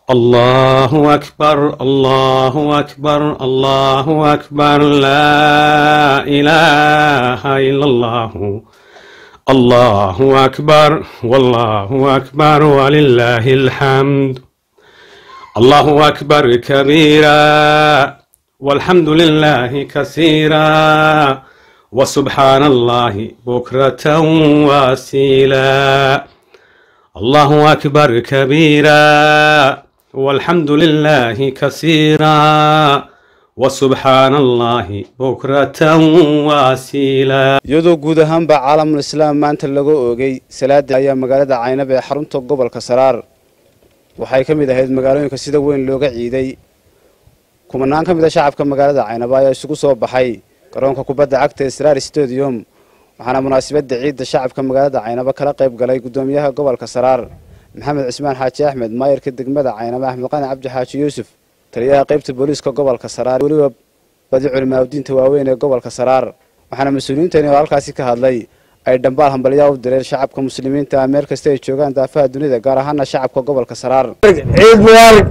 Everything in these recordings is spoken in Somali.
الله أكبر الله أكبر الله أكبر لا إله إلا الله الله أكبر والله أكبر ولله الحمد الله أكبر كبيرا والحمد لله كثيرا وسبحان الله بكرة واسيلا الله أكبر كبيرا والحمد لله كثيرا وسبحان الله بكرة واسيلا iyadoo guud ahaanba caalamul islaam maanta laga oogay salaada ayaa magaalada caynab ee xarunta gobolka saraar waxay ka mid ahayd magaalooyinka sida weyn looga ciiday kumanaan ka mid a shacabka magaalada caynaba ayaa isugu soo baxay garoonka kubadda cagta ee saraar stadium waxaana munaasabadda ciidda shacabka magaalada caynaba kala qayb galay guddoomiyaha gobolka saraar maxamed cismaan xaaji axmed maayarka degmada caynaba axmed qani cabdi xaaji yuusuf taliyaha qaybta booliiska gobolka saraar weliba badi culimaaudiinta waaweyn ee gobolka saraar waxaana mas-uuliyiintani oo halkaasi ka hadlay ay dhambaal hambalyaa u direen shacabka muslimiinta ah meel kasta ay joogaan daafaha dunida gaar ahaana shacabka gobolka saraar ciid mubaarak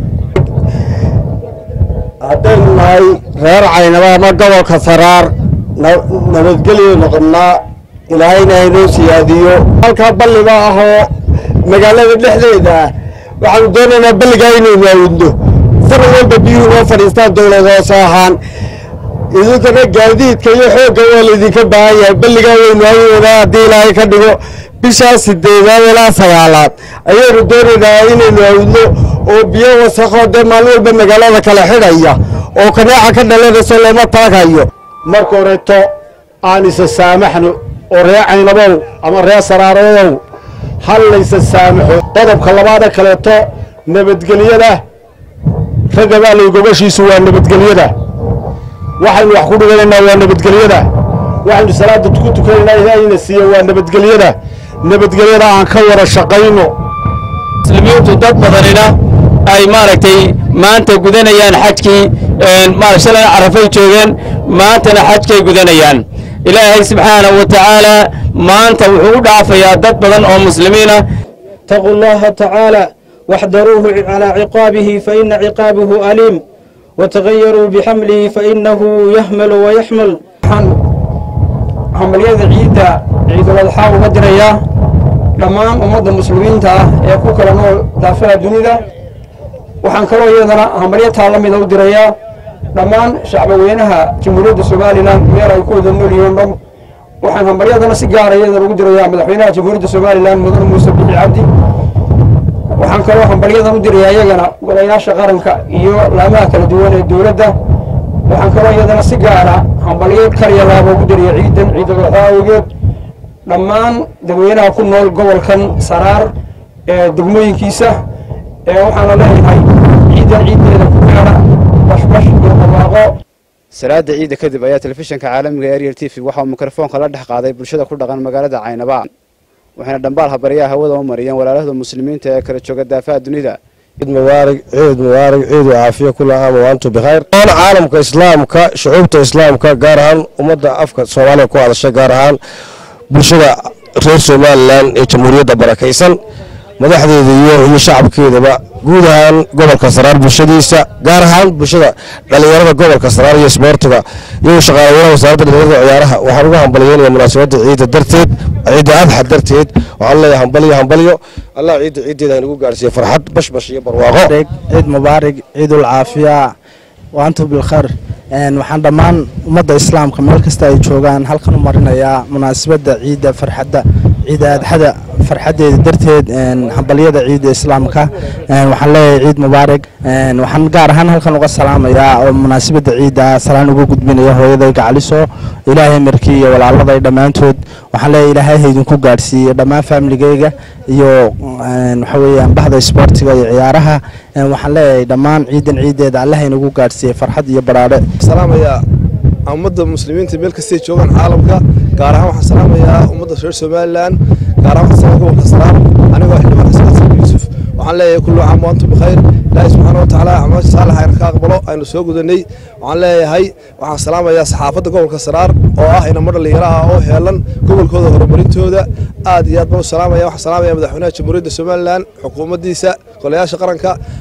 haddaynu nahay reer caynaba ama gobolka saraar nabadgelyo noqonnaa ilaahayna haynoo siyaadiyo halkaa balliga ahoo magaalada dhexdeeda ah waxaanu doonaynaa balligaa inaynu aawudno sanad walba biyuhu noo fadhiistaan dowlad hoose ahaan idinkana gaadiidka iyo xoogga waa laydinka baahan yahay balligaa waynu aawudanaa haddii ilaahay ka dhigo bishaa sideedaad ilaa sagaalaad ayaynu doonaynaa inaynu aawudno oo biyo wasakoo dee maalin walba magaalada kala xidhaya oo kanaaca ka dhalanayso looma taagayo marka horeeto aan isa saamaxno oo ree caynabow ama ree saraarodow hal laysa saamaxo qodobka labaada kaleeto nabadgelyada ragga baalay gobashiisu waa nabadgelyada waxaynu wax ku dhiganaynaa waa nabadgelyada waxaynu salaada ku tukanaynaa ilaahayna siiya waa nabadgelyada nabadgelyada aan ka wada shaqayno muslimiintu dad badanina ay maaragtay maanta gudanayaan xajkii shalay carafay joogeen maantana xajkay gudanayaan ilaahay subxaanahu wa tacaala maanta wuxuu u dhaafayaa dad badan oo muslimiina اتقوا الله تعالى واحذروه على عقابه فإن عقابه أليم وتغيروا بحمله فإنه يحمل ويحمل عمليات عيدة عيد الأضحى ومدرية dhammaan ummadda muslimiinta ah ee ku kala nool daafaha dunida waxaan kaloo iyadana hambalyataa la mida u dirayaa dhammaan shacbaweynaha jamhuuriyadda somalilan meel ay ku wada nool yihiin dham waxaan hambalyadana si gaara iyadana ugu dirayaa madaxweynaha jamhuuriyadda somalilan mudane muuse bixi cabdi waxaan kaloo hambalyadan u dirayaa iyagana golayaasha qaranka iyo laamaha kala duwan ee dowladda waxaan kaloo iyadana si gaara hambalyeed karyalaaba ugu diraya ciidan ciidalwaxaa awgeed dhammaan dadweynaha ku nool gobolkan saraar ee degmooyinkiisa ee waxaana leeyahay ciidan ciiddeeda ku gaara bashbash iyo barwaaqo salaada ciidda kadib ayaa telefishinka caalamiga ee ariel t v waxauu mikrofoonka la dhex qaaday bulshada ku dhaqan magaalada caynaba waxayna dhambaal habaryaha hawada u mariyeen walaalahda muslimiinta ee kala jooga daafaha dunida ciid mubaarak ciid mubaarak ciid caafiya kula aam waantu bikhayr oon caalamka islaamka shucuubta islaamka gaar ahaan ummadda afka soomaaliya ku hadasha gaar ahaan bulshada reer somalilan ee jamhuuriyadda barakaysan madaxdeeda iyo iyo shacabkeedaba guud ahaan gobolka saraar bulshadiisa gaar ahaan bulshada dhalinyarada gobolka saraar iyo isboortiga iyo shaqaalaweynaha wasaaradda dhalinyarada ciyaaraha waxaan uga hambalyeynaya munaasabadda ciidda darteed ciidda adxa darteed waxaan leeyahay hambalyo hambalyo allah ciidda ciiddeeda inagu gaarsiiyo farxad bashbash iyo barwaaqo ciid mubaarig ciidul caafiya waantu bilkhayr waxaan dhammaan ummadda islaamka meel kasta ay joogaan halkan u marinayaa munaasabadda ciidda farxadda ciidda adxada farxaddeeda darteed hambalyada ciidda islaamka waxaan leeyahay ciid mubaarig waxaan gaar ahaan halkan uga salaamayaa oo munaasabadda ciidda salaan uga gudbinaya hooyaday gacaliso ilaahay markii iyo walaaladay dhammaantood waxaan leeyahay ilaahay haydinku gaadhsiiye dhammaan faamiligeyga iyo waxa weeyaan bahda isboortiga iyo ciyaaraha waxaan leeyahay dhammaan ciidan ciiddeeda allaha inagu gaadhsiiyey farxad iyo badhaadhe salaamayaa ummadda muslimiinta meel kastay joogaan caalamka gaar ahaan waxaan salaamayaa ummadda reer somalilan gaar ahaan waxaan salaamaya gobolka salaam anigoo xildhibaan xasan xasan yuusuf waxaan leeyahay kullu caam wa antum bikhayr ilaahay subxaana watacaala acmaal saalix ayna ka aqbalo aynu soo gudanay waxaan leeyahay waxaan salaamayaa saxaafadda gobolka saraar oo ah inamo dhalinyaro ah oo heelan gobolkooda horumarintooda aad iyo aad baan u salaamaya waxaan salaamaya madaxweynaha jamhuuriyadda somalilan xukuumaddiisa golayaasha qaranka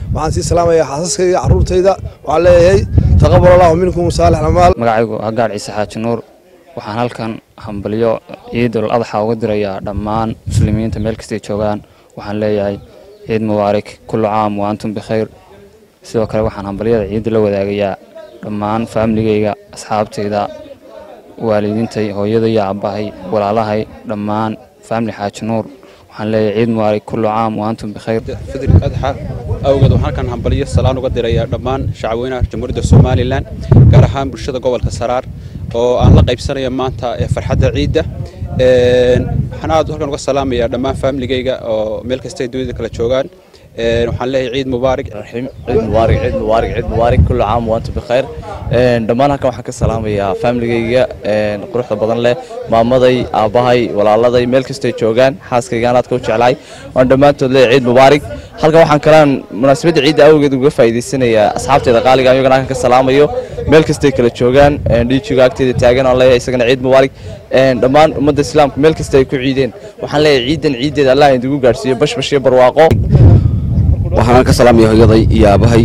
waxaan sii salaamayaa xaasaskayga carruurtayda waxaan leeyahay taqabal allahu minkum saalix amaal magacaygu hagaar ciise xaaji nuur waxaan halkan hambalyo ciidul adxa uga dirayaa dhammaan muslimiinta meel kastay joogaan waxaan leeyahay ciid mubaarak kullu caam wa antum bikhayr sidoo kale waxaan hambalyada ciidda la wadaagayaa dhammaan faamiligayga asxaabtayda waalidiintay hooyaday iyo aabbahay walaalahay dhammaan faamili xaaji nuur waxaan leeyahay ciid mubaarak kullu caam wa antum bikhayr fidri adxa awgeed waxaan halkan hambalyo salaan uga dirayaa dhammaan shacweynaha jamhuuriyadda somalilan gaar ahaan bulshada gobolka saraar oo aan la qaybsanaya maanta ee farxadda ciidda waxaan aad halkan uga salaamayaa dhammaan faamiligayga oo meel kasta ay dunida kala joogaan waxaan leeyahay ciid mubaarak ciid mubaarak ciid mubaarak ciid mubaarak kullu caam wa antum bikhayr dhammaan halkan waxaan ka salaamayaa faamiligayga quruxda badan leh maamaday aabbahay walaaladay meel kastay joogaan xaaskaygaan aadka u jeclahay waan dhammaantood leeyahay ciid mubaarak halkan waxaan kalaan munaasabadda ciidda awgeed uga faa'iidaysanayaa asxaabteeda qaaliga iyagana halkan ka salaamayo meel kastay kala joogaan dhiijiga agteeda taagan aan leeyahay isagana ciid mubaarak dhammaan ummadda islaamka meel kasta ay ku ciideen waxaan leeyahay ciidan ciiddeeda allah idigu gaadhsiiyo bashbash iyo barwaaqo waxaan ka salaamaya hooyaday iyo aabahay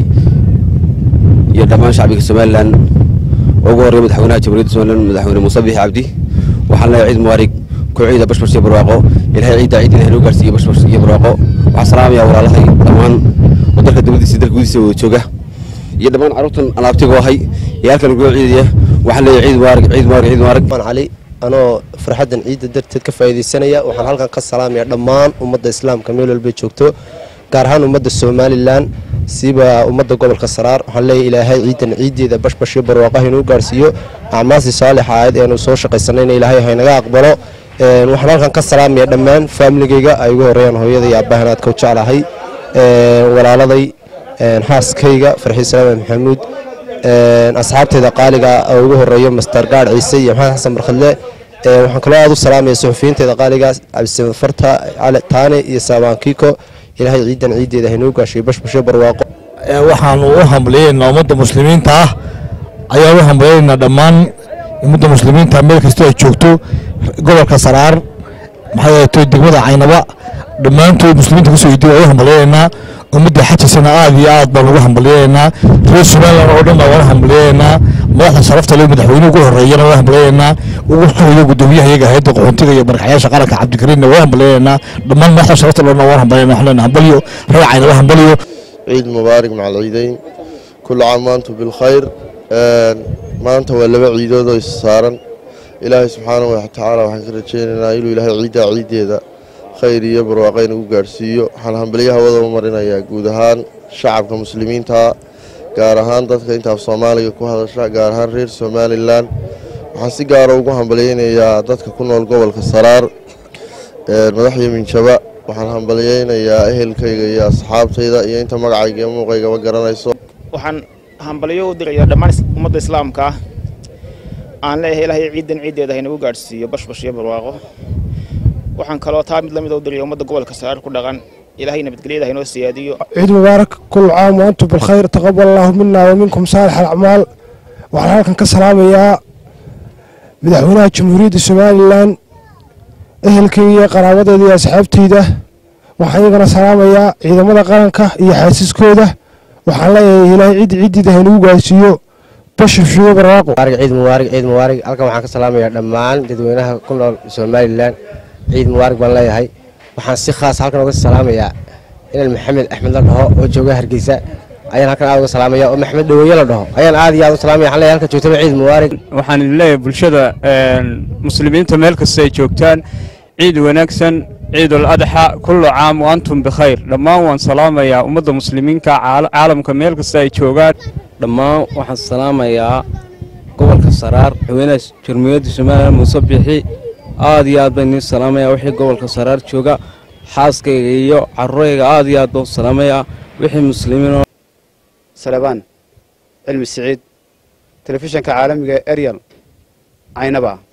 iyo dhammaan shacbiga somalilan ugu horreeya madaxweynaha jamhuuriyadda somalilan madaxweyne muuse bixi cabdi waxaan leeyahay ciid mubaarig ku ciida bashbash iyo barwaaqo ilahay ciidda ciidda ilahay noo gaarsiiyo bashbash iyo barwaaqo waxaan salaamayaa walaalahay dhammaan wadanka dibadiisa dalka gudihiisa wada jooga iyo dhammaan carruurtan alaabtigu ahay iyo halkan ugu ciidaya waxaan leeyahay ciid mubaarig ciid mubaarig ciid mubaarig cali anoo farxaddan ciidda darteed ka faa'iidaysanaya waxaan halkan ka salaamayaa dhammaan ummadda islaamka meel walbay joogto gaar ahaan ummadda somalilan siba ummadda gobolka saraar waxaan leeyahay ilaahay ciidan ciiddeeda bashbash iyo barwaaqaha inuu gaarsiiyo acmaasii saalixa ahayd eenu soo shaqaysanayna ilaahay haynaga aqbalo waxaan halkan ka salaamaya dhammaan faamiligayga ay ugu horeeyaan hooyada iyo aabbahan aadka u jeclahay walaaladay xaaskayga farxii salaame maxamuud asxaabtayda qaaliga oo ugu horeeyo master gaadh ciise iyo maxamed xasan barkhadle waxaan kaloo aad u salaamaya suxufiyiintayda qaaliga cabdisamed farta cali taane iyo saabaan kiiko ilaahay ciidan ciiddeeda haynoo gaashiyo bashbasho barwaaqo waxaanu u hambalyaynaa ummadda muslimiinta ah ayaan u hambalyaynaa dhammaan ummadda muslimiinta meel kastoo ay joogto gobolka saraar maxay ahayto degmada caynaba dhammaantood muslimiinta kasoo hidiy waa u hambalyaynaa ummadda xajisana aad iyo aad baan ugu hambalyaynaa reer somalilan oo dhan baan wala hambalyaynaa madaxda sharafta le madaxweyne ugu horeeyana waa hambalyaynaa ugu xoreeya gudoomiyaha iyaga hayadda qaxoontiga iyo markaxyaasha qaranka cabdikariinna waa hambalyaynaa dhammaan madaxda sharafta le waan hambalyaynaa waxaan leenahay hambalyo reer caynaba hambalyo ciid mubaarak maca alciidayn kullu caam waantum bilkhayr maanta waa laba ciidood oo is saaran ilaahay subxaanahu watacaala waxaan ka rajaynaynaa inuu ilaahay ciiddaa ciiddeeda khayr iyo barwaaqo inagu gaadhsiiyo waxaan hambalyaha wada u marinayaa guud ahaan shacabka muslimiinta gaar ahaan dadka intaaf soomaaliga ku hadasha gaar ahaan reer somalilan waxaan si gaara ugu hambalyaynayaa dadka ku nool gobolka saraar madaxyo minjaba waxaan hambalyaynayaa ehelkayga iyo asxaabtayda iyo inta magacayga iyo muuqaygaba garanayso waxaan hambalyo u dirayaa dhammaan ummadda islaamka ah aan leeyahay ilaahay ciidan ciiddeeda haynagu gaadhsiiyo bashbash iyo barwaaqo waxaan kaloo taa mid lamid u diraya ummadda gobolka saraar ku dhaqan ilaahay nabadgelyada haynoo siyaadiyo ciid mubaarak kul caam waantum bilkhayr taqabal allahu mina wa minkum saalix alacmaal waxaan halkan ka salaamayaa madaxweynaha jamhuuriyadda somalilan ehelkayga iyo qaraabadeeda iyo asxaabteyda waxaan iyagana salaamayaa ciidamada qaranka iyo xaasiskooda waxaan leeyahay ilaahay ciidda ciiddiida haynagu gaarsiiyo bashafshiyo barwaaqo ciid mubaarak ciid mubaarak halkan waxaan ka salaamayaa dhammaan dadweynaha ku nool somalilan ciid mubaarak baan leeyahay waxaan si khaas halkan uga salaamayaa inaan maxamed axmed la dhaho oo jooga hargeysa ayaan halkan aad uga salaamaya oo maxamed dhaweeye la dhaho ayaan aad iyo aad u salaamaya waxaan leeyahay halkan joogtaba ciid mubaarak waxaan idin leeyahay bulshada muslimiinta meel kasta ay joogtaan ciid wanaagsan ciidul adxa kullu caam wa antum bikhayr dhammaan waan salaamayaa ummadda muslimiinka caalamka meel kasta ay joogaan dhammaan waxaan salaamayaa gobolka saraar madaxweynaha jamhuuriyadda somalilan muuse bixi aad iyo aad baan idiin salaamayaa wixii gobolka saraar jooga xaaskayga iyo carurayga aad iyo aad baan u salaamayaa wixii muslimiin salebaan cilmi siciid telefishanka caalamiga eryal caynaba